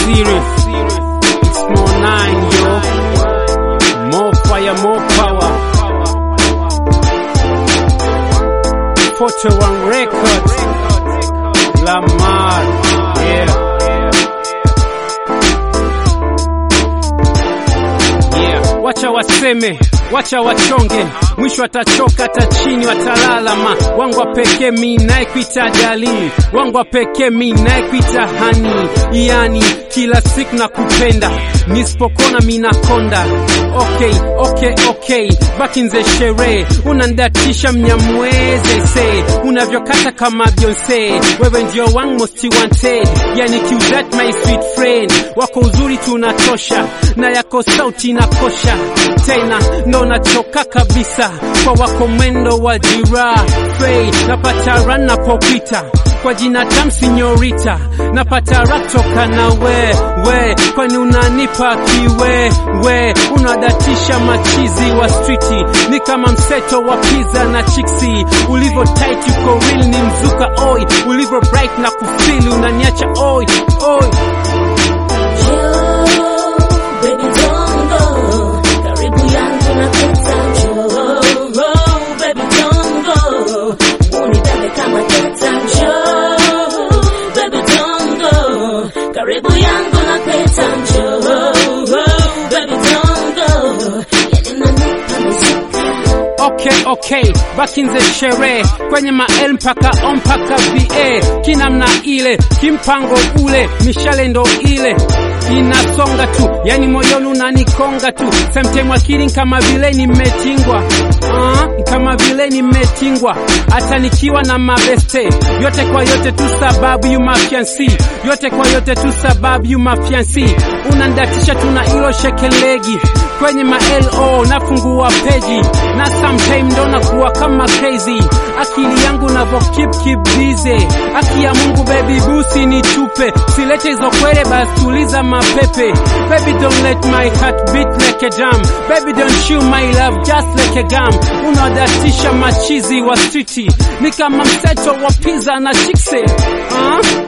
serious. It's more nine, yo. More fire, more power. Photo One Records. Lamar. Yeah. Yeah. Wacha waseme, wacha wachonge, mwisho atachoka, hata chini watalalama. Wangu wa pekee mi naye kuita dali, wangu wa pekee mi naye kuita hani, yani kila siku na kupenda, nisipokona mi nakonda. Okay, okay, okay, baki nze sherehe, unandatisha mnyamweze se, unavyokata kama Beyonce, wewe ndio wangu most wanted, yani kiuzat my sweet friend, wako uzuri tunatosha, na yako sauti inakosha tena ndo nachoka kabisa kwa wako mwendo wa jirafe napata ran napopita kwa jina tam sinyorita napata ratoka na we we kwani unanipa kiwe we unadatisha machizi wa striti ni kama mseto wa pizza na chiksi ulivyo tight uko real ni mzuka oi ulivyo bright na kufili unaniacha oi oi Baby don't go, karibu yangu na peta njoo. Baby don't go, unibebe kama teta njoo. Baby don't go, karibu yangu na peta njoo. Baby don't go, yani nanipa misuka. Okay, okay, baki nze sherehe kwenye mael mpaka o mpaka va kinamna ile kimpango ule mishale ndo ile inasonga tu, yani moyoni unanikonga tu, sometime akili kama vile nimetingwa uh, kama vile nimetingwa, hata nikiwa na mabeste yote kwa yote tu sababu you mafiansi, yote kwa yote tu sababu you mafiansi, unandatisha tuna ilo shekelegi kwenye ma-LO nafungua peji na sometime ndo nakuwa kama crazy, akili yangu navo keep keep busy. Aki ya Mungu baby busi ni tupe, silete hizo kwere basi tuliza mapepe. Baby don't let my heart beat like a drum, baby don't chew my love just like a gum. Unadatisha machizi wa streeti ni kama mseto wa pizza na chikse uh?